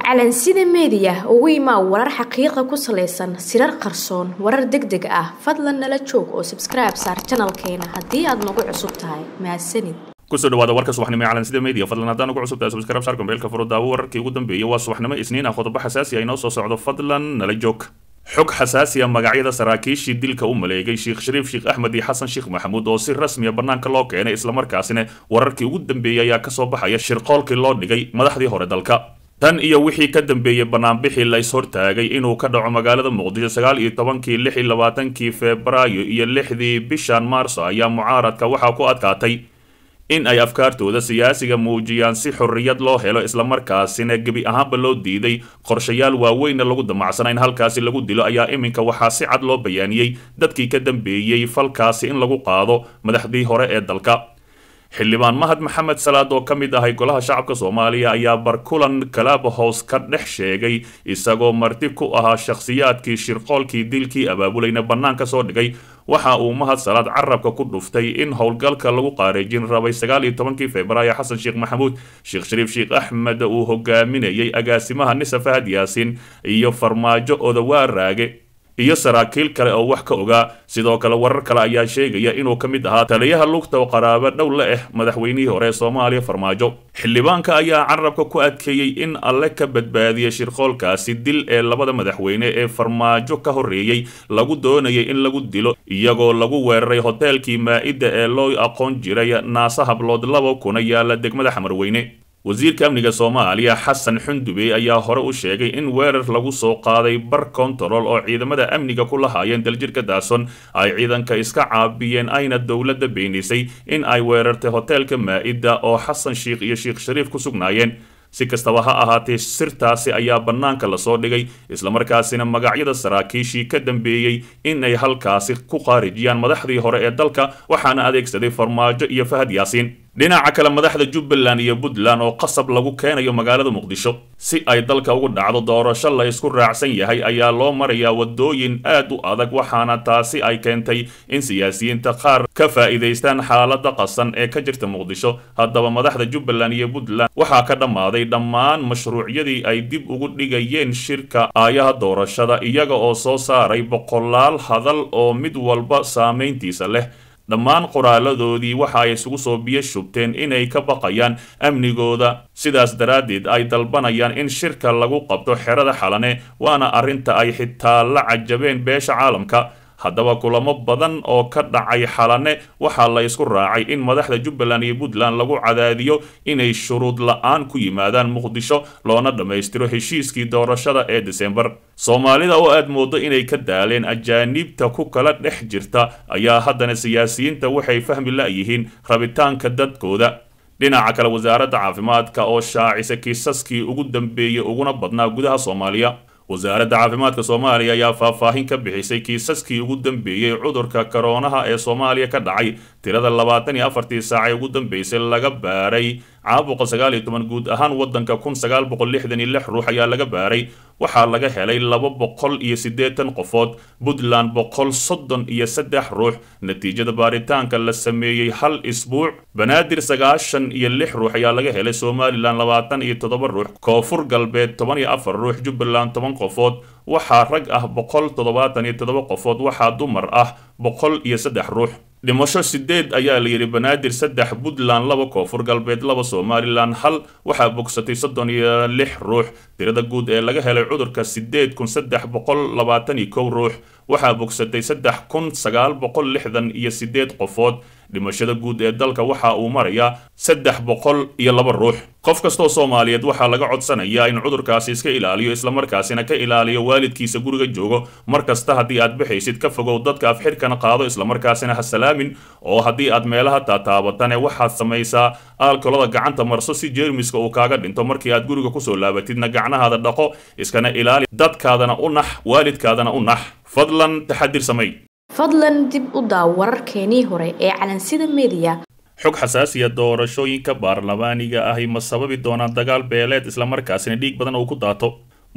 calansida meediya ugu imaa warar xaqiiqa ku salaysan sirar qarsoon warar deg deg ah fadlan nala joog oo sabskribe saar janalkeena haddii aad nagu cusub tahay mahadsanid kusoo dhawaada warka subaxnimo ee calansida media fadlan haddaan ugu cusub tahay subscribe saar kombeelka furo daawo wararkii ugu dambeeyay waa subaxnimo isniin ah qodobo xasaasi ah inoo soo socdo fadlan nala joog xog xasaasi ah magacyada saraakiishii dilka u maleegay sheekh shariif sheekh axmed iyo xasan sheekh maxamuud oo si rasmiya bannaanka loo keenay islamarkaasina wararkii ugu dambeeyey ayaa kasoo baxaya shirqoolkii loo dhigay madaxdii hore dalka tan iyo wixii ka dambeeyey banaanbixii la is-hortaagay inuu ka dhaco magaalada muqdisho sagaal iyo tobankii lix iyo labaatankii febraayo iyo lixdii bishan maarso ayaa mucaaradka waxaa ku adkaatay in ay afkaartooda siyaasiga muujiyaan si xorriyad loo helo islamarkaasina gebi ahaanba loo diiday qorshayaal waaweynna lagu damacsana in halkaasi lagu dilo ayaa iminka waxaa si cad loo bayaaniyey dadkii ka dambeeyey falkaasi in lagu qaado madaxdii hore ee dalka xildhibaan mahad maxamed salaad oo ka mid ahay golaha shacabka soomaaliya ayaa barkulan kalabahows ka dhex sheegay isagoo marti ku ahaa shakhsiyaadkii shirqoolkii dilkii abaabulayna bannaan ka soo dhigay waxa uu mahad salaad carabka ku dhuftay in howlgalka lagu qaareejin rabay sagaal iyo tobankii februaayo xasan sheekh maxamuud sheekh shariif sheekh axmed uu hogaaminayay agaasimaha nisa fahad yaasiin iyo farmaajo odawaa raage iyo saraakiil kale oo wax ka ogaa sidoo kale warar kale ayaa sheegaya inuu ka mid ahaa taliyaha lugta oo qaraabo dhow la ah madaxweynihii hore ee soomaaliya farmaajo xildhibaanka ayaa carabka ku adkeeyey in alle ka badbaadiya shirqoolkaasi dil ee labada madaxweyne ee farmaajo ka horreeyey lagu doonayay in lagu dilo iyagoo lagu weeraray hoteelkii maa-ida ee loo aqoon jiray naasa hablood laba kuna yaala degmada xamarweyne wasiirka amniga soomaaliya xasan xundube ayaa hore u sheegay in weerar lagu soo qaaday bar kontarool oo ciidamada amniga ku lahaayeen daljirka daason ay ciidanka iska caabiyeen ayna dowladda beenisay in ay weerartay hoteelka maa-ida oo xasan sheikh iyo sheekh shariif ku sugnaayeen si kastaba ha ahaatee sirtaasi ayaa bannaanka lasoo dhigay islamarkaasina magacyada saraakiishii ka dambeeyey in ay halkaasi ku qaarijiyaan madaxdii hore ee dalka waxaana adeegsaday farmaajo iyo fahad yaasiin dhinaca kale madaxda jubbaland iyo puntland oo qasab lagu keenayo magaalada muqdisho si ay dalka ugu dhacdo doorasho la isku raacsan yahay ayaa loo marayaa wadooyin aad u adag waxaana taasi ay keentay in siyaasiyiinta qaar ka faa'iidaystaan xaalada qasan ee ka jirta muqdisho haddaba madaxda jubbaland iyo puntland waxaa ka dhammaaday dhammaan mashruucyadii ay dib ugu dhigayeen shirka aayaha doorashada iyaga oo soo saaray boqolaal hadal oo mid walba saamayntiisa leh dhammaan qoraaladoodii waxa ay isugu soo biyo shubteen inay ka baqayaan amnigooda sidaas daraaddeed ay dalbanayaan in shirka lagu qabto xerada xalane waana arrinta ay xitaa la cajabeen beesha caalamka haddaba kulamo badan oo ka dhacay xalane waxaa la isku raacay in madaxda jubbaland iyo puntland lagu cadaadiyo inay shuruud la-aan ku yimaadaan muqdisho loona dhammaystiro heshiiskii doorashada ee desembar soomaalida oo aad moodo inay ka daaleen ajaaniibta ku kala dhex jirta ayaa haddana siyaasiyiinta waxay fahmi la-yihiin rabitaanka dadkooda dhinaca kale wasaaradda caafimaadka oo shaacisa kiisaskii ugu dambeeyey uguna badnaa gudaha soomaaliya wasaaradda caafimaadka soomaaliya ayaa faahfaahin ka bixisay kiisaskii ugu dambeeyey cudurka koroonaha ee soomaaliya ka dhacay tirada labaatan iyo afartii saacee ugu dambeysay laga baaray caabuqa sagaal iyo toban guud ahaan waddanka kun sagaal boqol lixdan iyo lix ruux ayaa laga baaray waxaa laga helay laba boqol iyo siddeetan qofood puntland boqol soddon iyo saddex ruux natiijada baaritaanka la sameeyey hal isbuuc banaadir sagaashan iyo lix ruux ayaa laga helay somalilan labaatan iyo toddoba ruux koonfur galbeed toban iyo afar ruux jubbaland toban qofood waxaa rag ah boqol toddobaatan iyo toddoba qofood waxaa dumar ah boqol iyo saddex ruux dhimasho sideed ayaa la yidhi banaadir saddex puntland laba koonfur galbeed laba somalilan hal waxaa bogsatay soddon iyo lix ruux tirada guud ee laga helay cudurka sideed kun saddex boqol labaatan iyo kow ruux waxaa bogsatay saddex kun sagaal boqol lixdan iyo sideed qofood dhimashada guud ee dalka waxa uu marayaa saddex boqol iyo laba ruux qof kastoo soomaaliyeed waxaa laga codsanayaa in cudurkaasi iska ilaaliyo islamarkaasina ka ilaaliyo waalidkiisa guriga joogo mar kasta haddii aad bixaysid ka fogow dadka afxirkana qaado islamarkaasina ha salaamin oo haddii aad meelaha taataabatane waxaad samaysaa aalkolada gacanta marso si jeermiska uu kaaga dhinto markii aad guriga kusoo laabatidna gacnahaada dhaqo iskana ilaali dadkaadana u nax waalidkaadana u nax fadlan taxadir samay fadlan dib u daaw wararkeenii hore ee calansida meediya xog xasaasiya doorashooyinka baarlamaaniga ahi ma sababi doonaan dagaal beeleed islamarkaasina dhiig badan uu ku daato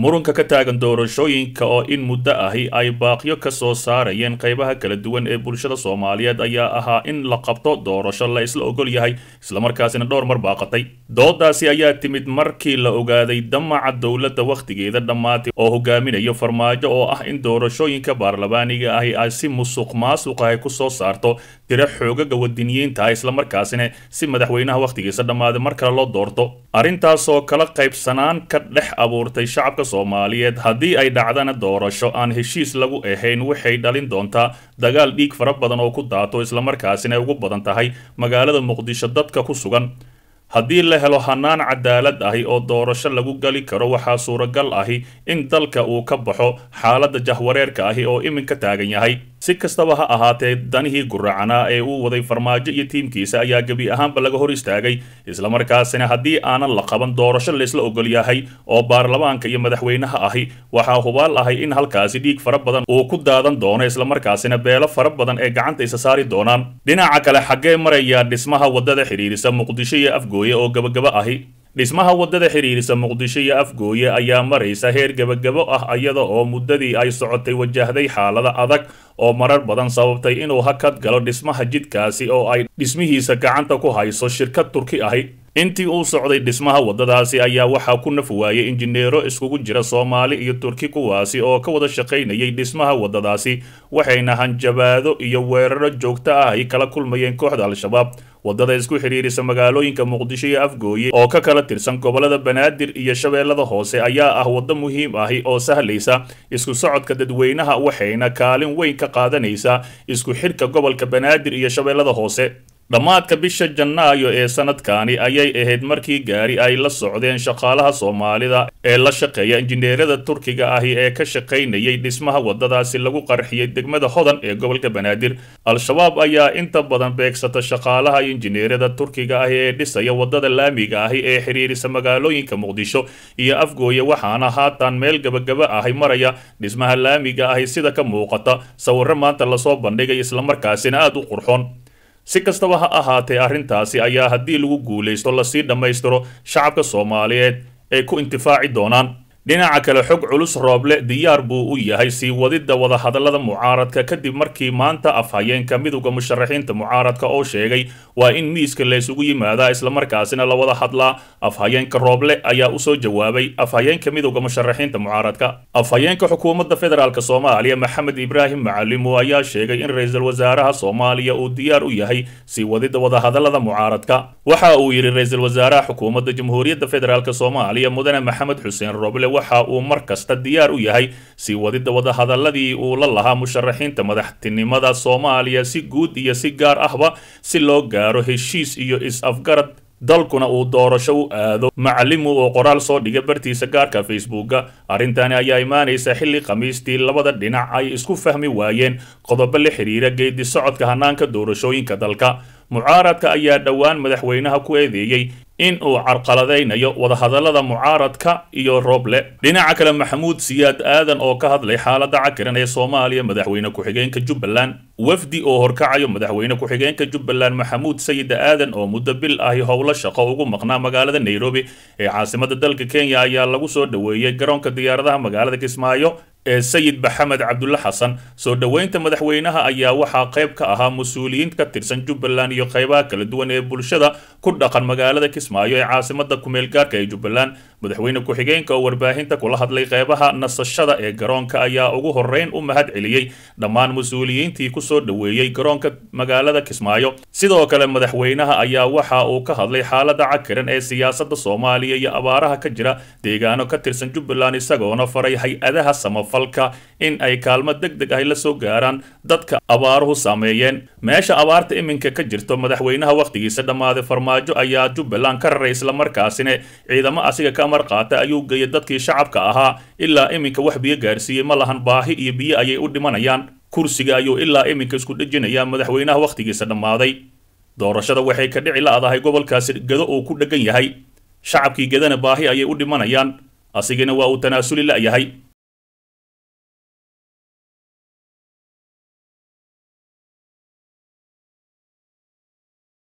murunka ka taagan doorashooyinka oo in muddo ahi ay baaqyo ka soo saarayeen qaybaha kala duwan ee bulshada soomaaliyeed ayaa ahaa in la qabto doorasho la isla ogol yahay islamarkaasina dhowr mar baaqatay doodaasi ayaa timid markii la ogaaday damaca dowladda wakhtigeeda dhammaatay oo hogaaminayo farmaajo oo ah in doorashooyinka baarlamaaniga ahi ay si musuq maasuq ahi ku soo saarto tiro xoogaga wadiniyiinta ah islamarkaasina si madaxweynaha wakhtigiisa dhammaaday mar kale loo doorto arrintaasoo kala qaybsanaan ka dhex abuurtay shacabka soomaaliyeed haddii ay dhacdana doorasho aan heshiis lagu ahayn waxay dhalin doontaa dagaal dhiig fara badan oo ku daato islamarkaasina ay ugu badan tahay magaalada muqdisho dadka ku sugan haddii la helo hanaan cadaalad ahi oo doorasho lagu gali karo waxaa suuragal ahi in dalka uu ka baxo xaaladda jahwareerka ahi oo iminka taagan yahay si kastaba ha ahaatee danihii guracanaa ee uu waday farmaajo iyo tiimkiisa ayaa gebi ahaanba laga hor istaagay islamarkaasina haddii aanan la qaban doorasho laysla ogol yahay oo baarlamaanka iyo madaxweynaha ahi waxaa hubaal ahay in halkaasi dhiig fara badan uu ku daadan doono islamarkaasina beelo fara badan ee gacanta isa saari doonaan dhinaca kale xaggee marayaa dhismaha waddada xidhiirisa muqdisho iyo afgooye oo gabagaba ahi dhismaha waddada xidhiirisa muqdisho iyo afgooye ayaa maraysa heer gebagabo ah iyada oo muddadii ay socotay wajahday xaalada adag oo marar badan sababtay inuu hakad galo dhismaha jidkaasi oo ay dhismihiisa gacanta ku hayso shirkad turki ahi intii uu socday dhismaha waddadaasi ayaa waxaa ku naf waayay injineero iskugu jira soomaali iyo turki kuwaasi oo ka wada shaqaynayay dhismaha waddadaasi waxayna hanjabaado iyo weeraro joogto ah ay kala kulmayeen kooxda al-shabaab waddada isku xidhiirisa magaalooyinka muqdisho iyo afgooye oo ka kala tirsan gobollada banaadir iyo shabeellada hoose ayaa ah waddo muhiim ahi oo sahlaysa isku socodka dadweynaha waxayna kaalin weyn ka qaadanaysaa isku xidhka gobolka banaadir iyo shabeellada hoose dhammaadka bisha janaayo ee sanadkani ayay ahayd markii gaari ay la socdeen shaqaalaha soomaalida ee la shaqeeya injineerada turkiga ahi ee ka shaqaynayay dhismaha waddadaasi lagu qarxiyey degmada hodan ee gobolka banaadir al-shabaab ayaa inta badan beegsata shaqaalaha injineerada turkiga ahi ee dhisaya waddada laamiga ahi ee xidhiirisa magaalooyinka muqdisho iyo afgooye waxaana haatan meel gabagaba ahi maraya dhismaha laamiga ahi sida ka muuqata sawirro maanta lasoo bandhigay islamarkaasina aada u qurxoon si kastaba ha ahaatee arrintaasi ayaa haddii lagu guulaysto lasii dhammaystiro shacabka soomaaliyeed ay ku intifaaci doonaan dhinaca kale xog culus rooble diyaar buu u yahay sii wadidda wadahadallada mucaaradka kadib markii maanta afhayeenka midowda musharaxiinta mucaaradka oo sheegay waa in miiska laysugu yimaadaa islamarkaasina la wada hadlaa afhayeenka rooble ayaa usoo jawaabay afhayeenka midowda musharaxiinta mucaaradka afhayeenka xukuumadda federaalk soomaaliya maxamed ibraahim macalimu ayaa sheegay in ra-iisul wasaaraha soomaaliya uu diyaar u yahay sii wadidda wadahadallada mucaaradka waxa uu yidhi ra-iisul wasaaraha xukuumadda jamhuuriyadda federaalk soomaaliya mudane maxamed xuseen rooble waxa uu mar kasta diyaar u yahay sii wadidda wadahadaladii uu la lahaa musharaxiinta madaxtinimada soomaaliya si guud iyo si gaar ahba si loo gaaro heshiis iyo is-afgarad dalkuna uu doorasho u aado macalimu oo qoraal soo dhigay bartiisa gaarka facebooka arrintani ayaa imaanaysa xilli khamiistii labada dhinac ay isku fahmi waayeen qodobo la xidhiira geedi socodka hanaanka doorashooyinka dalka mucaaradka ayaa dhowaan madaxweynaha ku eedeeyey in uu carqaladaynayo wadahadallada mucaaradka iyo rooble dhinaca kale maxamuud siyaad aadan oo ka hadlay xaaladda cakiran ee soomaaliya madaxweyne ku-xigeenka jubbaland wafdi oo horkacayo madaxweyne ku-xigeenka jubbaland maxamuud sayid aadan oo muddo bil ahi howlo shaqo ugu maqnaa magaalada nairobi ee caasimada dalka kenya ayaa lagu soo dhoweeyey garoonka diyaaradaha magaalada kismaayo ee sayid maxamed cabdulle xasan soo dhoweynta madaxweynaha ayaa waxaa qayb ka ahaa mas-uuliyiin ka tirsan jubbaland iyo qaybaha kala duwan ee bulshada ku dhaqan magaalada kismaayo ee caasimada kumeel gaarka ee jubbaland madaxweyne ku-xigeenka oo warbaahinta kula hadlay qaybaha nasashada ee garoonka ayaa ugu horeyn u mahad celiyey dhammaan mas-uuliyiintii kusoo dhoweeyey garoonka magaalada kismaayo sidoo kale madaxweynaha ayaa waxa uu ka hadlay xaalada cakiran ee siyaasada soomaaliya iyo abaaraha ka jira deegaano ka tirsan jubbaland isagoona faray hay-adaha samafalka in ay kaalmo deg deg ahy la soo gaaraan dadka abaaruhu saameeyeen meesha abaarta iminka ka jirto madaxweynaha wakhtigiisa dhammaaday farmaajo ayaa jubbaland ka raray islamarkaasina ciidamo asiga ka amar qaata ayuu geeyay dadkii shacabka ahaa ilaa iminka wax biyo gaarsiiyey ma lahan baahi iyo biyo ayay u dhimanayaan kursiga ayuu ilaa iminka isku dhejinayaa madaxweynaha wakhtigiisa dhammaaday doorashada waxay ka dhici la-dahay gobolkaasi gedo uu ku dheggan yahay shacabkii gedana baahi ayay u dhimanayaan asigana waa uu tanaasuli la-yahay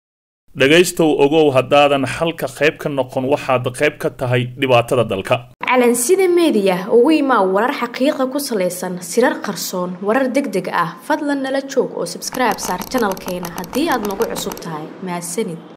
dhegaystow ogow haddaadan xalka qayb ka noqon waxaad qayb ka tahay dhibaatada dalka calansida meediya ugu imaa warar xaqiiqa ku salaysan sirar qarsoon warar deg deg ah fadlan nala joog oo sabskribe saar janalkeena haddii aad nagu cusub tahay mahadsanid